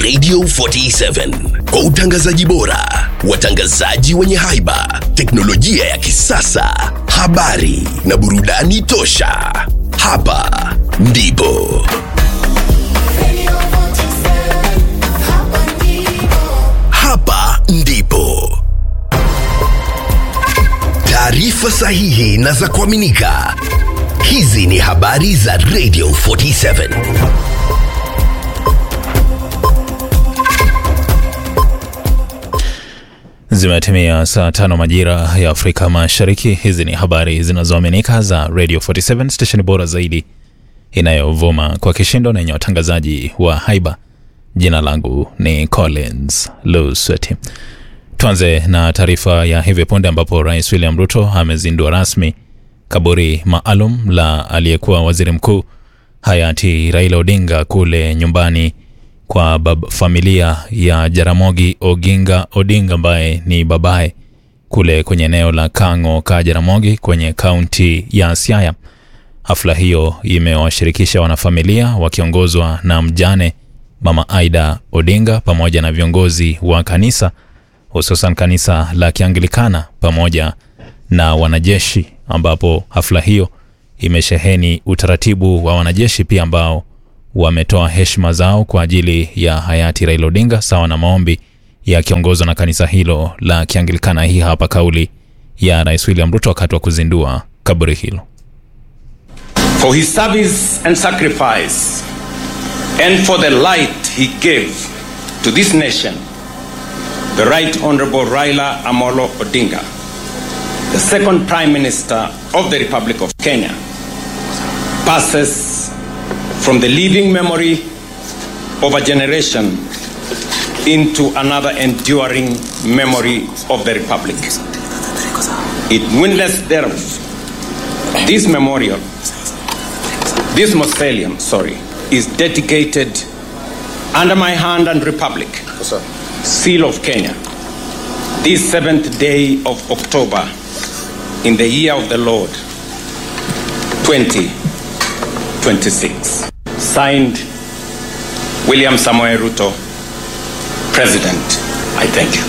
Radio 47 kwa utangazaji bora, watangazaji wenye haiba, teknolojia ya kisasa, habari na burudani tosha. Hapa ndipo hapa ndipo taarifa sahihi na za kuaminika. Hizi ni habari za Radio 47. Zimetimia saa tano majira ya Afrika Mashariki. Hizi ni habari zinazoaminika za Radio 47, stesheni bora zaidi inayovuma kwa kishindo na yenye watangazaji wa haiba. Jina langu ni Collins Lusweti. Tuanze na taarifa ya hivi punde ambapo Rais William Ruto amezindua rasmi kaburi maalum la aliyekuwa waziri mkuu hayati Raila Odinga kule nyumbani kwa bab familia ya Jaramogi Oginga Odinga ambaye ni babaye kule kwenye eneo la Kang'o ka Jaramogi kwenye kaunti ya Siaya. Hafla hiyo imewashirikisha wanafamilia wakiongozwa na mjane Mama Aida Odinga pamoja na viongozi wa kanisa hususan kanisa la Kianglikana pamoja na wanajeshi, ambapo hafla hiyo imesheheni utaratibu wa wanajeshi pia ambao wametoa heshima zao kwa ajili ya hayati Raila Odinga sawa na maombi yakiongozwa na kanisa hilo la Kianglikana. Hii hapa kauli ya Rais William Ruto wakati wa kuzindua kaburi hilo. for his service and sacrifice, and for the light he gave to this nation, the Right Honorable Raila Amolo Odinga, the second Prime Minister of the Republic of Kenya, passes from the living memory of a generation into another enduring memory of the Republic. It witness thereof, this memorial this mausoleum, sorry, is dedicated under my hand and republic, seal of Kenya, this seventh day of October in the year of the Lord 2026. Signed, William Samoei Ruto, President. I thank you.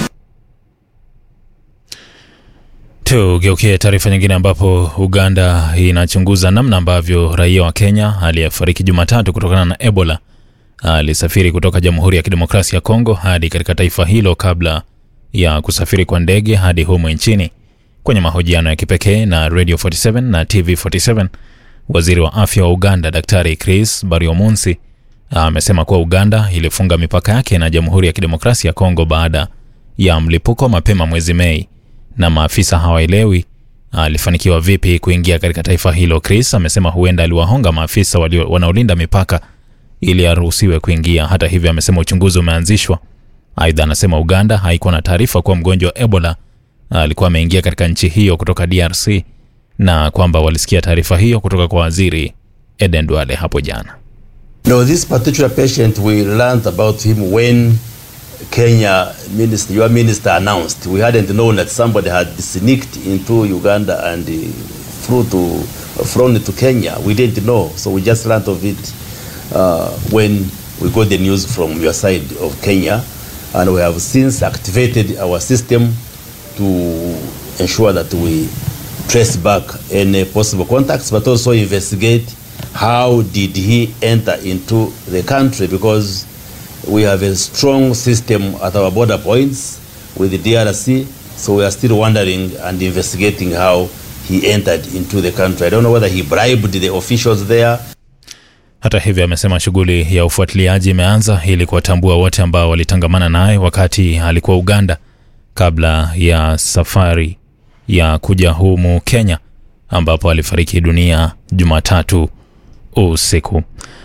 Tugeukie taarifa nyingine ambapo Uganda inachunguza namna ambavyo raia wa Kenya aliyefariki Jumatatu kutokana na Ebola alisafiri kutoka Jamhuri ya Kidemokrasia ya Kongo hadi katika taifa hilo kabla ya kusafiri kwa ndege hadi humu nchini. Kwenye mahojiano ya kipekee na Radio 47 na TV 47, waziri wa afya wa Uganda Daktari Chris Baryomunsi amesema kuwa Uganda ilifunga mipaka yake na Jamhuri ya Kidemokrasia ya Kongo baada ya mlipuko mapema mwezi Mei na maafisa hawaelewi alifanikiwa vipi kuingia katika taifa hilo. Chris amesema huenda aliwahonga maafisa walio wanaolinda mipaka ili aruhusiwe kuingia. Hata hivyo, amesema uchunguzi umeanzishwa. Aidha, anasema Uganda haikuwa na taarifa kuwa mgonjwa wa Ebola alikuwa ameingia katika nchi hiyo kutoka DRC na kwamba walisikia taarifa hiyo kutoka kwa waziri Eden Duale hapo jana. No, this particular patient, we learned about him when Kenya minister, your minister announced. We hadn't known that somebody had sneaked into Uganda and uh, flew to, flown to Kenya. We didn't know, so we just learned of it uh, when we got the news from your side of Kenya, and we have since activated our system to ensure that we trace back any possible contacts, but also investigate how did he enter into the country because we have a strong system at our border points with the DRC, so we are still wondering and investigating how he entered into the country. I don't know whether he bribed the officials there. Hata hivyo, amesema shughuli ya ufuatiliaji imeanza ili kuwatambua wote ambao walitangamana naye wakati alikuwa Uganda kabla ya safari ya kuja humu Kenya ambapo alifariki dunia Jumatatu usiku.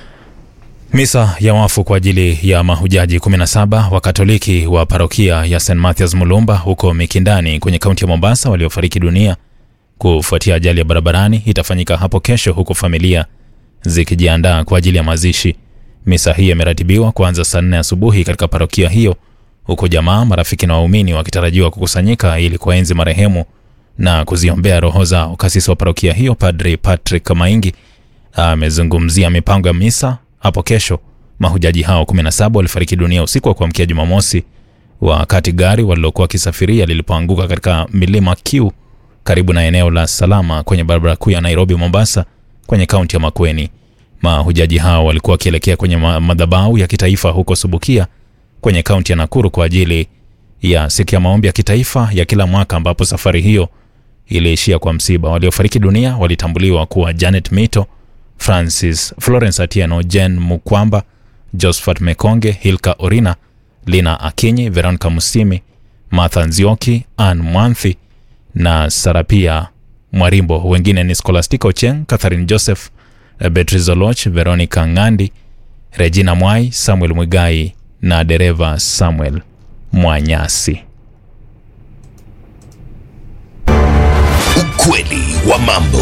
Misa ya wafu kwa ajili ya mahujaji 17 wa Katoliki wa parokia ya St Mathias Mulumba huko Mikindani kwenye kaunti ya Mombasa waliofariki dunia kufuatia ajali ya barabarani itafanyika hapo kesho, huku familia zikijiandaa kwa ajili ya mazishi. Misa hii imeratibiwa kuanza saa nne asubuhi katika parokia hiyo, huku jamaa, marafiki na waumini wakitarajiwa kukusanyika ili kuwaenzi marehemu na kuziombea roho zao. Kasisi wa parokia hiyo Padri Patrick Maingi amezungumzia mipango ya misa hapo kesho, Mahujaji hao 17 walifariki dunia usiku wa kuamkia Jumamosi wakati gari walilokuwa wakisafiria lilipoanguka katika milima Kiu karibu na eneo la Salama kwenye barabara kuu ya Nairobi Mombasa kwenye kaunti ya Makueni. Mahujaji hao walikuwa wakielekea kwenye ma- madhabahu ya kitaifa huko Subukia kwenye kaunti ya Nakuru kwa ajili ya siku ya maombi ya kitaifa ya kila mwaka ambapo safari hiyo iliishia kwa msiba. Waliofariki dunia walitambuliwa kuwa Janet Mito, Francis Florence Atieno, Jen Mukwamba, Josephat Mekonge, Hilka Orina, Lina Akinyi, Veronica Musimi, Martha Nzioki, Ann Mwanthi na Sarapia Mwarimbo. Wengine ni Scholastica Ocheng, Catherine Joseph, Beatrice Oloch, Veronica Ngandi, Regina Mwai, Samuel Mwigai na dereva Samuel Mwanyasi. Ukweli wa mambo.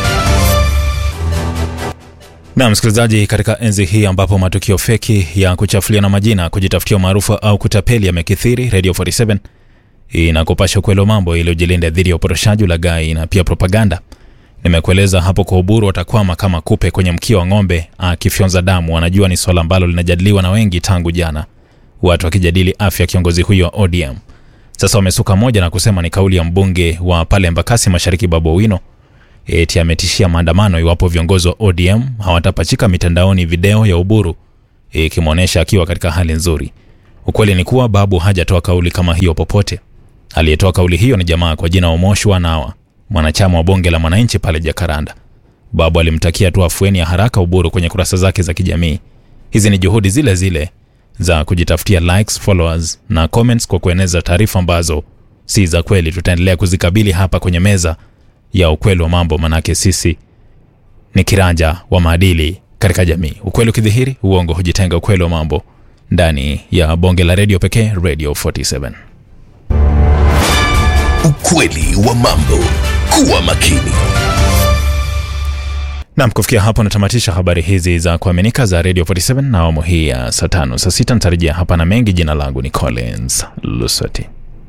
Na msikilizaji, katika enzi hii ambapo matukio feki ya kuchafuliana majina, kujitafutia umaarufu au kutapeli yamekithiri, Radio 47 inakupasha ukweli wa mambo iliyojilinda dhidi ya uporoshaji, ulaghai na pia propaganda. Nimekueleza hapo kwa uburu, watakwama kama kupe kwenye mkia wa ng'ombe akifyonza damu. Wanajua ni swala ambalo linajadiliwa na wengi tangu jana, watu wakijadili afya ya kiongozi huyo wa ODM. Sasa wamesuka moja na kusema ni kauli ya mbunge wa pale Embakasi Mashariki, Babu Owino eti ametishia maandamano iwapo viongozi wa ODM hawatapachika mitandaoni video ya Uburu ikimwonyesha akiwa katika hali nzuri. Ukweli ni kuwa Babu hajatoa kauli kama hiyo popote. Aliyetoa kauli hiyo ni jamaa kwa jina Omosh Wanawa, mwanachama wa bunge la mwananchi pale Jakaranda. Babu alimtakia tu afueni ya haraka Uburu kwenye kurasa zake za kijamii. Hizi ni juhudi zile zile za kujitafutia likes, followers na comments kwa kueneza taarifa ambazo si za kweli. Tutaendelea kuzikabili hapa kwenye meza ya ukweli wa mambo, manake sisi ni kiranja wa maadili katika jamii. Ukweli ukidhihiri, uongo hujitenga. Ukweli wa mambo ndani ya bonge la redio pekee, Radio 47. Ukweli wa mambo. Kuwa makini. Nam, kufikia hapo natamatisha habari hizi za kuaminika za Radio 47 na awamu hii ya saa tano. Saa sita nitarejea hapa na mengi. Jina langu ni Collins Luswati.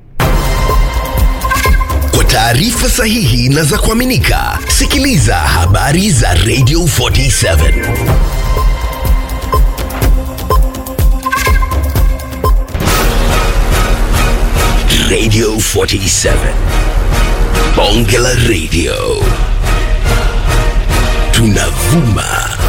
Kwa taarifa sahihi na za kuaminika, sikiliza habari za Radio 47. Radio 47. Bonge la Radio. Tunavuma